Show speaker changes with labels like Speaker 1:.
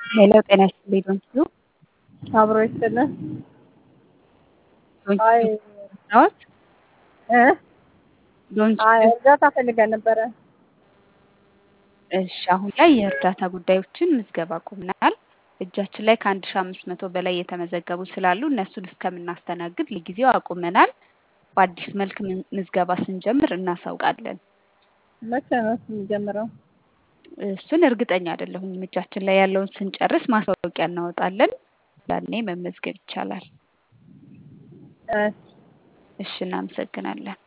Speaker 1: ሄሎ ጤና ይስጥልኝ ዶንኪዩ
Speaker 2: አብሮ ይስጥልን።
Speaker 1: ዶንኪዩ
Speaker 2: አይ
Speaker 1: ናዎት?
Speaker 2: እ አይ
Speaker 1: ዶንኪዩ
Speaker 2: እርዳታ ፈልገን ነበረ።
Speaker 1: እሺ አሁን ላይ የእርዳታ ጉዳዮችን ምዝገባ አቁመናል። እጃችን ላይ ከአንድ ሺ አምስት መቶ በላይ የተመዘገቡ ስላሉ እነሱን እስከምናስተናግድ ለጊዜው አቁመናል። በአዲስ መልክ ምን- ምዝገባ ስንጀምር እናሳውቃለን።
Speaker 2: መቼ ነው እሱ የሚጀምረው?
Speaker 1: እሱን እርግጠኛ አይደለሁኝም። እጃችን ላይ ያለውን ስንጨርስ ማስታወቂያ እናወጣለን። ያኔ መመዝገብ ይቻላል።
Speaker 2: እ
Speaker 1: እሺ እናመሰግናለን።